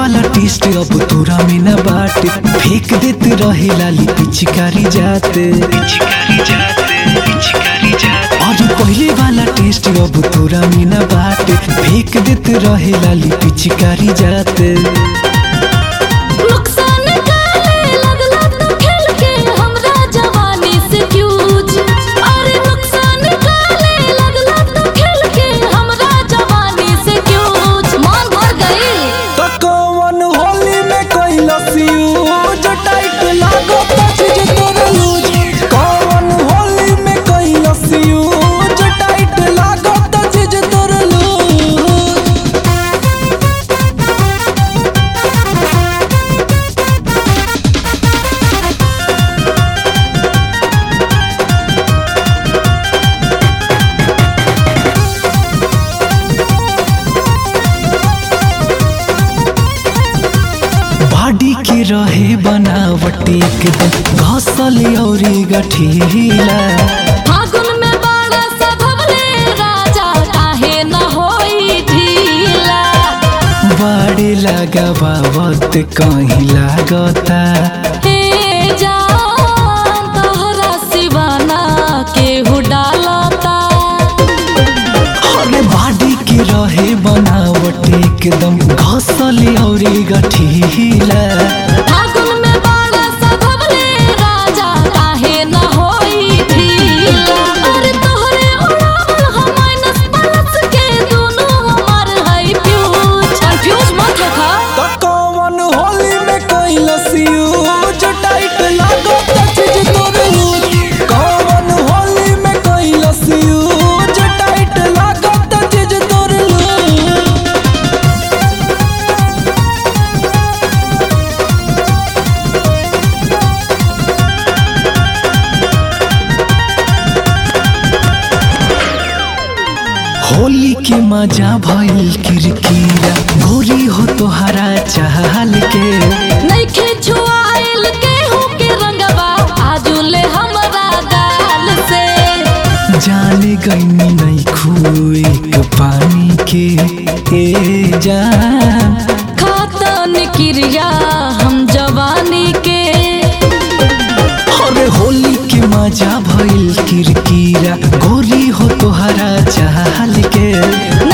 वाला टेस्ट अब तोरा में न बाटे फेंक देते रहे लाली पिचकारी जाते और पहले वाला टेस्ट अब तोरा में न बाटे फेंक देते रहे लाली पिचकारी जाते नुकसान काले लगला तो खेल के हमरा जवानी से फ्यूज अरे नुकसान काले लगला तो खेल के हमरा जवानी से फ्यूज मान भर गई तो कौन होली में कैलस यूज टाइट लागो पछ तोर लूज कौन होली में कैलस यूज टाइट लागो तछ तोर लूज बॉडी के रहे बनावट एकदम घसल औरी गठीला फागुन में बाड़ा सधवले राजा काहे न होई ढीला बड़े लगावत कहीं लागता हे जान तोहरा सिवाना केहू डालता अरे बॉडी के रहे बनावट एकदम घसल औरी गठीला फागुन में बाड़ा सधवले राजा काहे न होई ढीला अरे तोहरे उड़ावल हम माइनस प्लस के दोनों हमार है फ्यूज कंफ्यूज मत होखा तो कौन होली में कैलस यूज टाइट लागो तछ तोर लूज कौन होली में कैलस यूज टाइट लागो तछ तोर लूज होली के मजा भइल किरकिरा गोरी हो तोहरा चाहल के नइखे छुआइल केहू के रंगवा आजुले हमरा गाल से जाने गईनी नहीं खुए के पानी के ए जान खातन क्रिया हम जवानी के अरे होली के मजा भइल किरकिरा गोरी हो तोहरा चाहल के